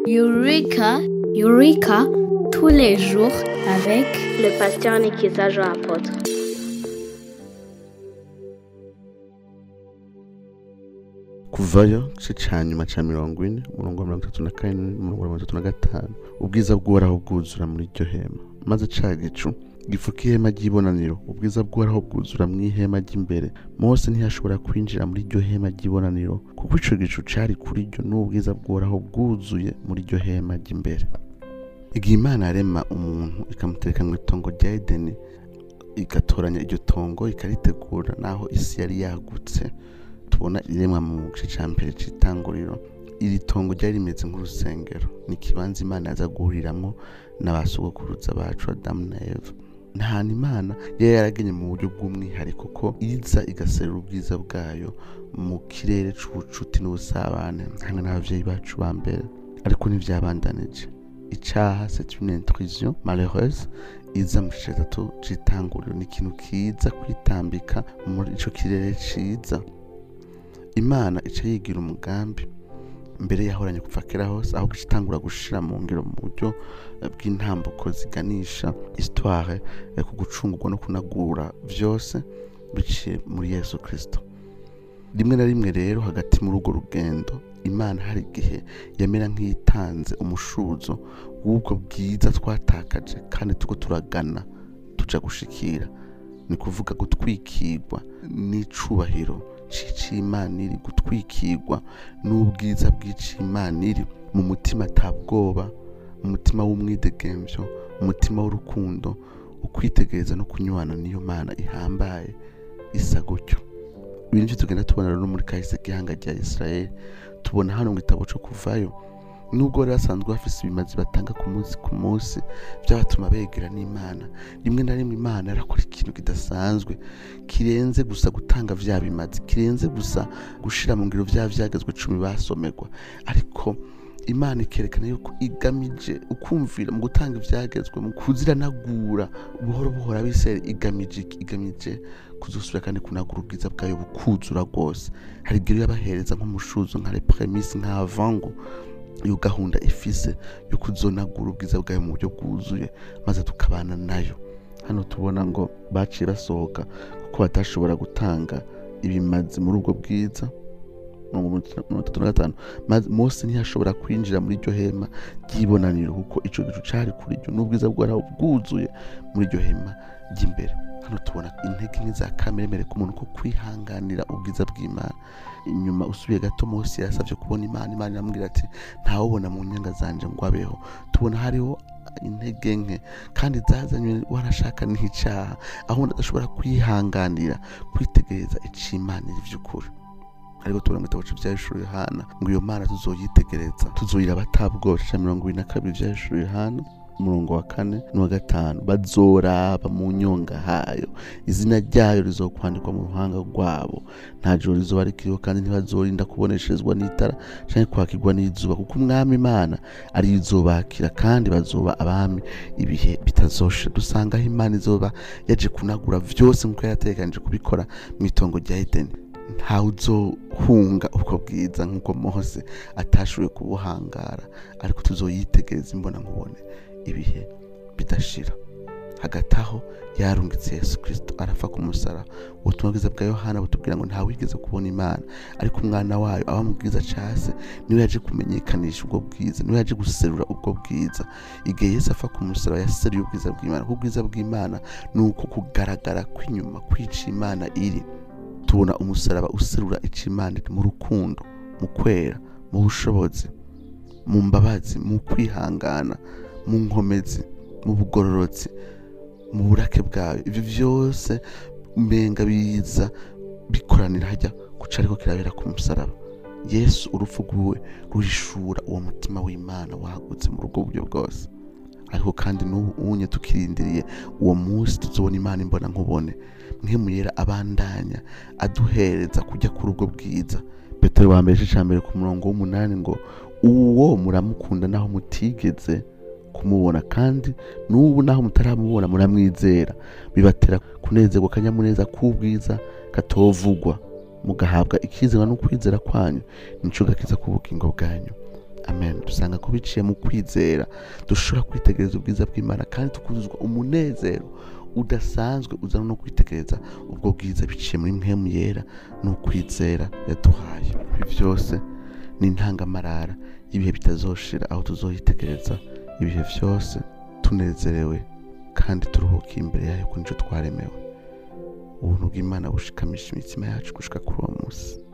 Eureka, Eureka, tous les jours avec le pasteur Nikiza Jean Apôtre. kuvayo igice ca nyuma ca mirongo ine umurongo wa mirongo itatu na kane umurongo wa mirongo itatu na gatanu ubwiza bw'uhoraho bwuzura muri iryo hema maze ca gicu gifuka ihema ry'ibonaniro ubwiza bw'uhoraho bwuzura mu ihema ry'imbere mose ntiyashobora kwinjira muri iryo hema ry'ibonaniro kuko ico gicu cari kuri ryo n'ubwiza bw'uhoraho bwuzuye muri iryo hema ry'imbere igihe imana yarema umuntu ikamutereka mu itongo rya edeni igatoranya iryo tongo ikaritegura naho isi yari yagutse tubona iremwa mu gice cya mbere cy'itanguriro iri tongo ryari rimeze nk'urusengero ni ikibanza imana yaza guhuriramo n'abasogokuruza bacu adamu na eva nta hantu imana yari yaragenye mu buryo bw'umwihariko ko iza igaserura ubwiza bwayo mu kirere c'ubucuti n'ubusabane hamwe n'abavyeyi bacu ba mbere ariko ntivyabandanije icaha c'est une intrusion malheureuse iza mu gice gatatu c'itanguriro ni ikintu kiza kwitambika muri ico kirere ciza imana ica yigira umugambi mbere yahoranye kuva kera hose aho gitangura gushira mu ngiro mu buryo eh, bw'intambuko ziganisha histoire eh, ku gucungurwa no kunagura vyose biciye muri yesu kristo rimwe na rimwe rero hagati muri urwo rugendo imana hari igihe yamera nk'iyitanze umushuzo w'ubwo bwiza twatakaje kandi turiko turagana tuja gushikira ni kuvuga gutwikirwa n'icubahiro c'icimana iri gutwikirwa n'ubwiza bw'icimana iri mu mutima atabwoba mu mutima w'umwidegemvyo mu mutima w'urukundo ukwitegereza no kunywana n'iyo mana ihambaye isa gutyo ibi nivyo tugenda tubona rero muri kahise gihanga rya isirayeli tubona hano mu gitabo co kuvayo nubwo bari basanzwe bafise ibimazi batanga ku munsi ku munsi vyabatuma begera n'imana rimwe na rimwe imana yarakora ikintu kidasanzwe kirenze gusa gutanga vya bimazi kirenze gusa gushira mu ngiro vya vyagezwe cumi basomerwa ariko imana ikerekana yuko igamije ukumvira mu gutanga ivyagezwe mu kuziranagura buhoro buhoro abisirayeli igamije iki? igamije kuzosubira kandi kunagura ubwiza bwayo bukuzura rwose hari igihe yabahereza nk'umushuzo nka repremise nka avango iyo gahunda ifise yo kuzonagura ubwiza bwayo mu buryo bwuzuye maze tukabana nayo hano tubona ngo baciye basohoka kuko batashobora gutanga ibimazi muri ubwo bwiza mirongo itatu na gatanu maze mose ntiyashobora kwinjira muri iryo hema ry'ibonaniro kuko ico gicu cari kuri ryo n'ubwiza bwaraho bwuzuye muri iryo hema ry'imbere hano tubona intege nke za kameremere ku muntu ko kwihanganira ubwiza bw'imana inyuma usubiye gato mose yarasavye kubona imana imana iramubwira ati ntawubona mu nyanga zanje ngo abeho tubona hariho intege nke kandi zazanywe warashaka n'icaha aho umuntu adashobora kwihanganira kwitegereza icimana iri vy'ukuri ariko tubona mu gitabo vyahishura yohana ngo iyo mana tuzoyitegereza tuzoyiraba atabwoba ca mirongo ibiri na kabiri vyahishura yohana umurongo wa kane n'uwa gatanu bazoraba mu nyonga hayo izina ryayo rizokwandikwa mu ruhanga rwabo nta joro rizoba rikiriho kandi ntibazorinda kubonesherezwa n'itara canke kwakirwa n'izuba kuko umwami imana ari izobakira kandi bazoba abami ibihe bitazoshira dusanga aho imana izoba yaje kunagura vyose nk'uko yarategekanije kubikora mu itongo rya edeni ntawe uzohunga ubwo bwiza nk'uko mose atashoboye kubuhangara ariko tuzoyitegereza imbona nkubone ibihe bidashira hagati aho yarungitse yesu kirisito arapfa ku musara ubutumwa bwiza bwa yohana butubwira ngo ntawigeze kubona imana ariko umwana wayo aba mu bwiza case niwe yaje kumenyekanisha ubwo bwiza niwe yaje guserura ubwo bwiza igihe yesu apfa ku musaraba yaseruye ubwiza bw'imana kuko ubwiza bw'imana ni uko kugaragara kw'inyuma kw'ica imana iri tubona umusaraba userura ica imana iri mu rukundo mu kwera mu bushobozi mu mbabazi mu kwihangana mu nkomezi mu bugororotsi mu burake bwayo ibyo byose umenga biza bikoranira hajya guca ariko kirabera ku musaraba yesu urupfu rwiwe ruhishura uwo mutima w'imana wagutse muri ubwo buryo bwose ariko kandi n'ubu unye tukirindiriye uwo munsi tuzobona imana imbona nkubone mwemuyera abandanya aduhereza kujya kuri ubwo bwiza petero wa mbere igice mbere ku murongo w'umunani ngo uwo muramukunda naho mutigeze kumubona kandi n'ubu naho mutaramubona muramwizera bibatera kunezerwa akanyamuneza k'ubwiza katovugwa mugahabwa ikizera no kwizera kwanyu nico gakiza ku bugingo bwanyu amen dusanga ko biciye mu kwizera dushobora kwitegereza ubwiza bw'imana kandi tukuzuzwa umunezero udasanzwe uzana no kwitegereza ubwo bwiza biciye muri mpemu yera n'ukwizera yaduhaye ibi byose ni intangamarara y'ibihe bitazoshira aho tuzoyitegereza ibihe byose tunezerewe kandi turuhukiye imbere yayo ku nicyo twaremewe ubuntu bw'imana bushikamisha imitima yacu gushika kuri uwo munsi